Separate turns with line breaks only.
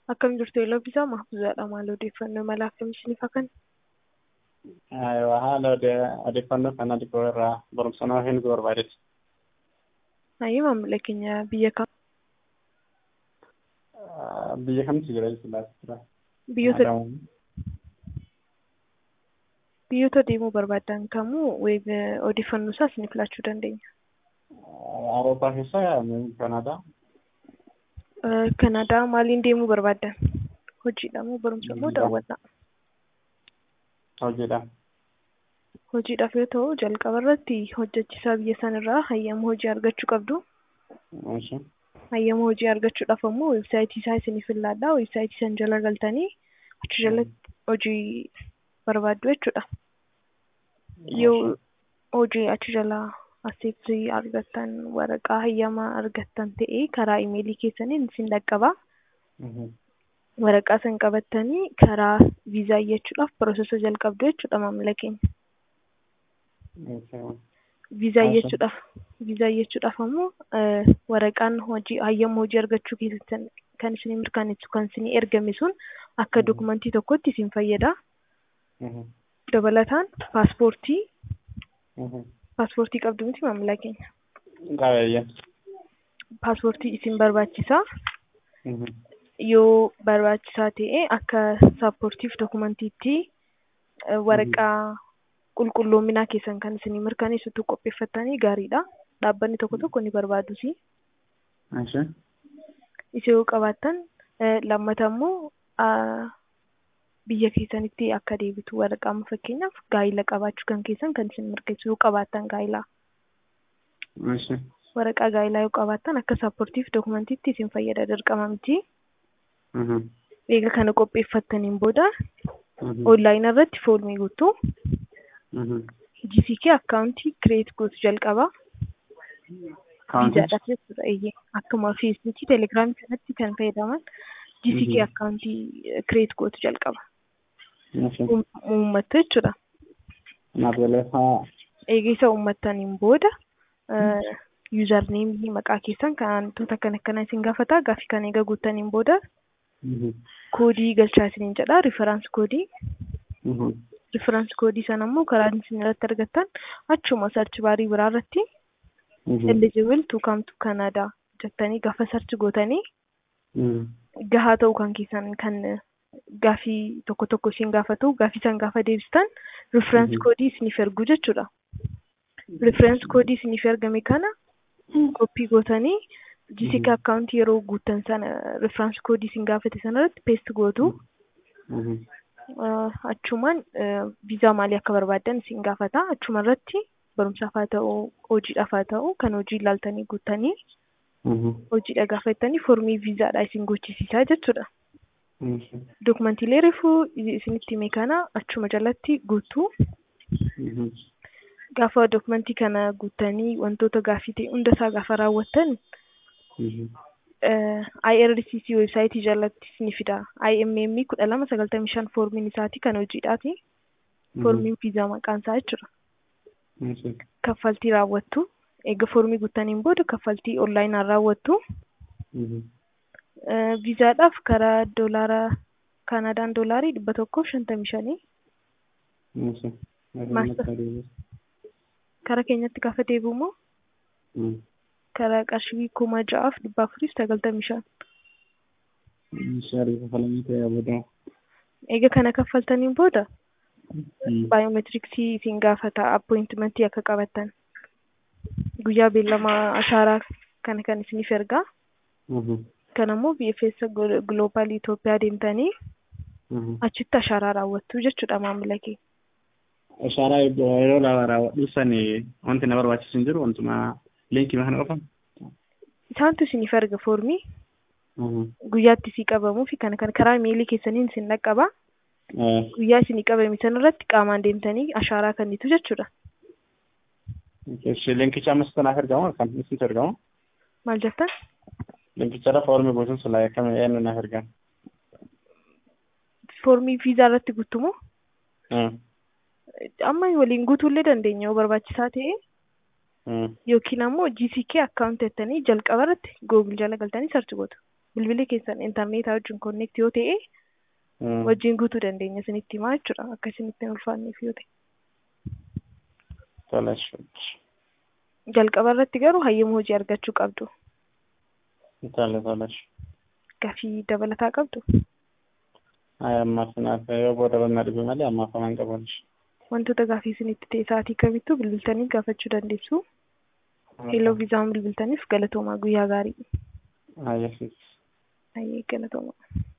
Akkam jirtu Elooffisaa Mahfuuzaadha. Maal odeeffannoo mala akkamiisiniif hakan?
haala odeeffannoo kana dhiboo irraa barumsanoo hin barbaadetti.
Hayyuu maamila keenya biyya kam?
Biyya kamtu jira jechuudha.
Biyyoota biyyoota deemuu barbaadan kamuu odeeffannoo isaa isiniif laachuu dandeenya.
Awurooppaa keessaa Kanaadaa.
Kanaadaa maaliin deemuu barbaadan? Hojiidha moo barumsa moo daawwannaa?
Hojiidha.
Hojiidhaaf yoo ta'u jalqaba irratti hojjechiisaa biyya sanirraa hayyama hojii argachuu qabdu. Hayyama hojii argachuudhaaf ammoo weebsaayitii isaa isiniif ilaalla. Weebsaayitii san jala galtanii achi jalatti hojii barbaaddu jechuudha. Yoo hojii achi jalaa asitti argattan waraqaa hayyamaa argattan ta'ee karaa imeelii keessaniin isin dhaqqaba. Waraqaa san qabattanii karaa viizaa iyyachuudhaaf piroosesa jalqabdu jechuudha maamila keenya. Viizaa iyyachuudhaaf viizaa iyyachuudhaaf ammoo waraqaan hojii hayyama hojii argachuu keessattan kan isin mirkaneessu kan isin ergame sun akka dokumentii tokkotti isin fayyada. Dabalataan paaspoortii paaspoortii qabdu miti maamila keenya.
Qabeeyyan.
Paaspoortii isin barbaachisa. Yoo barbaachisaa ta'e akka saappoortiif dokumantiitti waraqaa qulqulloominaa keessan kan isin mirkaneessitu qopheeffattanii gaariidha. Dhaabbanni tokko tokko ni barbaadus. Isa yoo qabaattan lammata immoo biyya keessanitti akka deebitu waraqaa fakkeenyaaf gaa'ila qabaachuu kan keessan kan isin mirkaneessu yoo qabaattan gaa'ilaa. Waraqaa gaa'ilaa yoo qabaattan akka saappoortiif dokumantiitti isin fayyada dirqama miti. Eega kana qopheeffattaniin booda onlaayinii irratti foolmii guutuu GCK akkaawuntii kireet gootu jalqaba. Viizaadhaaf jechuudha eeyyee akkuma feesbuukii telegiraamii kanatti kan fayyadaman GCK akkaawuntii kireet gootu jalqaba. Uummattu jechuudha. Eega isa uummattaniin booda yuuzarneemii maqaa keessan kan wantoota kan akkanaa isin gaafata gaaffii kana eega guuttaniin booda koodii galchaa isiniin jedha riiferaans koodii. Riiferaans koodii sana immoo karaa isin irratti argattan achuma sarchi baarii biraa irratti eligible to come to Canada jettanii gaafa sarchi gootanii gahaa ta'uu kan keessan kan gaaffii tokko tokko isin gaafatu gaaffii san gaafa deebistan riiferaans koodii isiniif ergu jechuudha. Riiferaans koodii isiniif ergame kana koppii gootanii GCK akkaawuntii yeroo guuttan sana riiferaans koodii isin gaafate sanarratti peest gootu. Achumaan viizaa maalii akka barbaaddan isin gaafata. Achuma irratti barumsaaf haa ta'u hojiidhaaf haa ta'u kan hojii ilaaltanii guuttanii hojiidha gaafattanii foormii viizaadha isin gochisiisaa jechuudha. Dokumantiilee reefuu isinitti hime kana achuma jalatti guutuu. Gaafa dokumentii kana guuttanii wantoota gaaffii ta'e hundasaa gaafa raawwattan IRCC weebsaayitii jalatti ni fida. IMM kudha lama sagaltamii shan foormiin isaati kan hojiidhaati. Foormiin viizaa maqaan isaa jechuudha. Kaffaltii raawwattu. Eega foormii guuttaniin booda kaffaltii onlaayinaan raawwattu. Viizaadhaaf karaa doolaara Kaanaadaan doolaarii dhibba tokkoof shantamii shanii. Karaa keenyatti gaafa deebi'u immoo karaa qarshii kuma ja'aaf dhibba afuriif sagaltamii shan. Eega kana kaffaltaniin booda baayoomeetiriksii isin gaafata appointimentii akka qabattan. Guyyaa beellamaa ashaaraa kana kan isiniif ergaa. Kan ammoo BFS Global Itoophiyaa deemtanii achitti ashaaraa raawwattu jechuudha maamila kee.
Ashaaraa yeroo raawwadhu sani wanti na barbaachisu hin jiru wantuma liinkii kana qofan.
Isaantu isiniif erga foormii. Guyyaatti isii qabamuu fi kana kana karaa imeelii keessaniin isin dhaqqaba. Guyyaa isinii qabame sanarratti qaamaan deemtanii ashaaraa kennitu jechuudha.
Liinkicha ammas kanaaf ergamu kan isinitti ergamu.
Maal jettan?
Liinkicharra foormii guutuun sun akkam eenyu naaf ergan.
Foormii viizaa irratti guutumoo? Amma waliin guutuullee dandeenya yoo barbaachisaa ta'e. Yookiin ammoo GCK akkaawunti jettanii jalqaba irratti Google jala galtanii sarchi gootu. bilbilli keessan intarneetaa wajjin konneekti yoo ta'e
Mm.
wajjin guutuu dandeenya isinitti himaa jechuudha akka isinitti hin ulfaanneef yoo ta'e.
Tole. shi.
Jalqaba irratti garuu hayyama hojii argachuu qabdu.
Tole tole. shi.
Gaafii dabalataa qabdu.
Ay ammaaf naaf yoo booda banna dhibe malee ammaaf amaan qaban. shi.
Wantoota gaafii isinitti ta'e sa'aatii kamittuu bilbiltanii gaafachuu dandeessu. Hello viizaan bilbiltaniif galatoomaa guyyaa gaarii.
Ay yesis.
Ayyee galatoomaa.